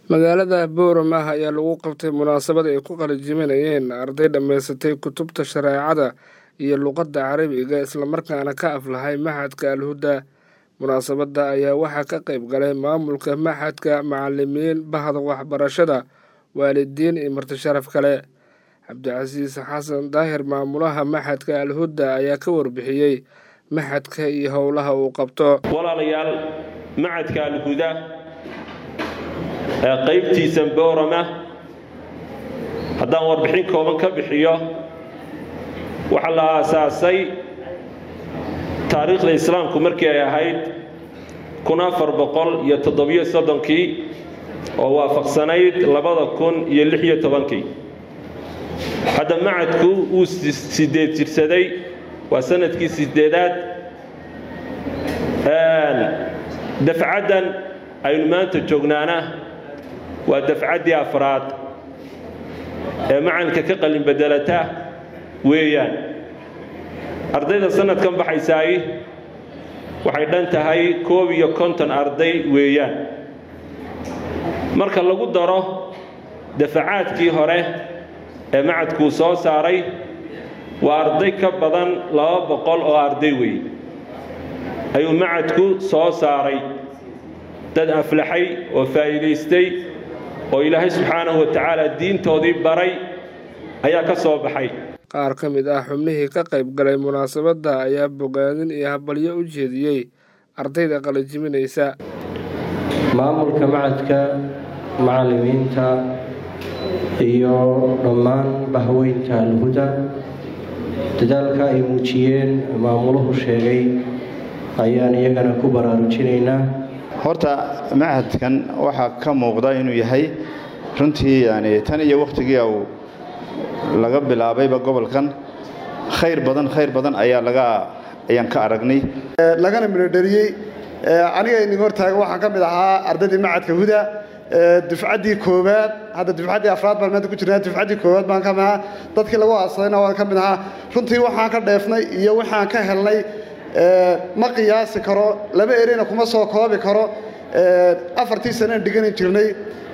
magaalada boorama ayaa lagu qabtay munaasabad ay ku qalajiminayeen arday dhammaysatay kutubta shareecada iyo luqadda carabiga islamarkaana ka aflahay maxadka alhuda munaasabadda ayaa waxaa ka qayb galay maamulka maxadka macalimiin bahda waxbarashada waalidiin iyo marti sharaf kale cabdicasiis xasan daahir maamulaha maxadka alhuda ayaa ka warbixiyey maxadka iyo howlaha uu qabto walaalayaal macadka alhuda ee qaybtiisa boorama haddaan warbixin kooban ka bixiyo waxaa la aasaasay taariikhda islaamku markii ay ahayd kun afar boqol iyo toddobiyo soddonkii oo waafaqsanayd labada kun iyo lix iyo tobankii hadda macadku wuu sideed jirsaday waa sanadkii sideedaad dafcaddan aynu maanta joognaana waa dafcaddii afraad ee macalinka ka qalin bedelata weeyaan ardayda sanadkan baxaysaay waxay dhan tahay koob iyo konton arday weeyaan marka lagu daro dafacaadkii hore ee macadkuu soo saaray waa arday ka badan laba boqol oo arday weeye ayuu macadku soo saaray dad aflaxay oo faa'iidaystay oo ilaahay subxaanahu wa tacaala diintoodii baray ayaa ka soo baxay qaar ka mid ah xubnihii ka qayb galay munaasabadda ayaa bogaadin iyo habalyo u jeediyey ardayda qalajiminaysa maamulka macadka macallimiinta iyo dhammaan bahweynta alhuda dadaalka ay muujiyeen maamuluhu sheegay ayaan iyagana ku baraarujinaynaa horta machadkan waxaa ka muuqda inuu yahay runtii yani tan iyo wakhtigii uu laga bilaabayba gobolkan khayr badan khayr badan ayaa laga ayaan ka aragnay lagana midhodheliyey aniga idin hortaaga waxaan ka mid ahaa ardaydii macadka huda dufcaddii koowaad hadda dufcaddii afraad baan maanta ku jirnaa dufcaddii koowaad baan ka mid ahaa dadkii lagu aasadayna waan ka mid ahaa runtii waxaan ka dheefnay iyo waxaan ka helnay ma qiyaasi karo laba ereyna kuma soo koobi karo afartii sanaan dhigani jirnay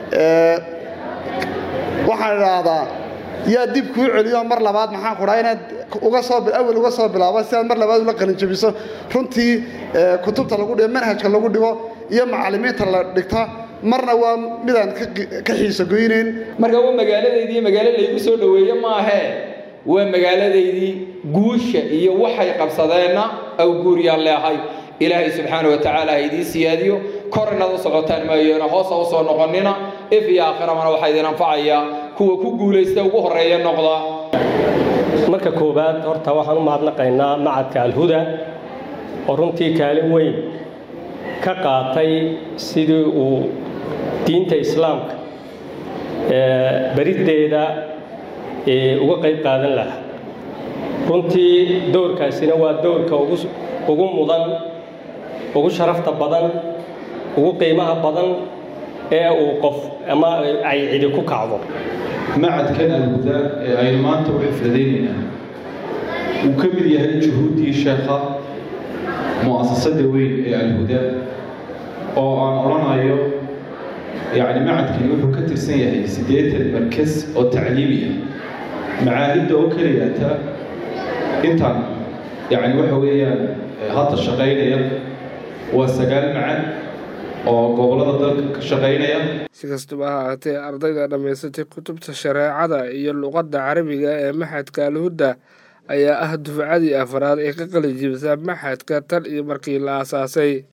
waxaan idhaahdaa yaa dib kuu celiyo mar labaad maxaan ku dhaha inaad uga soo awal uga soo bilaabo si aad mar labaad ula qalinjabiso runtii kutubta lagu dhigo manhajka lagu dhigo iyo macallimiinta la dhigta marna waa midaan ka xiiso goynayn marka waa magaaladaydii magaalo laygu soo dhoweeye maahee waa magaaladaydii guusha iyo waxay qabsadeenna awguuriyaan leehay ilaahay subxaana wa tacaala ha idiin siyaadiyo kor inaad u socotaan maayeena hoosa u soo noqonnina if iyo aakhiramana waxaa idin anfacayaa kuwa ku guulaysta ugu horreeya noqda marka koowaad horta waxaan u mahadnaqaynaa macadka alhuda oo runtii kaalin weyn ka qaatay sidii uu diinta islaamka bariddeeda uga qayb qaadan lahaa runtii dowrkaasina waa dowrka ugu mudan ugu sharafta badan ugu qiimaha badan ee uu qof ama ay cidi ku kacdo macadkan alhuda ee aynu maanta u xifladaynaynaa wuu ka mid yahay juhuuddii sheekha mu'asasada weyn ee alhuda oo aan odhanayo yacni macadkani wuxuu ka tirsan yahay siddeetan markas oo tacliimi ah macaahidda oo keliyata intaan yacni waxa weeyaan hadda shaqaynaya waa sagaal macad oo gobollada dalka ka shaqaynaya si kastaba ha ahaatee ardayda dhammaysatay kutubta shareecada iyo luqadda carabiga ee maxadka alhuda ayaa ah dufcadii afraad ee ka qalijibisa maxadka tan iyo markii la aasaasay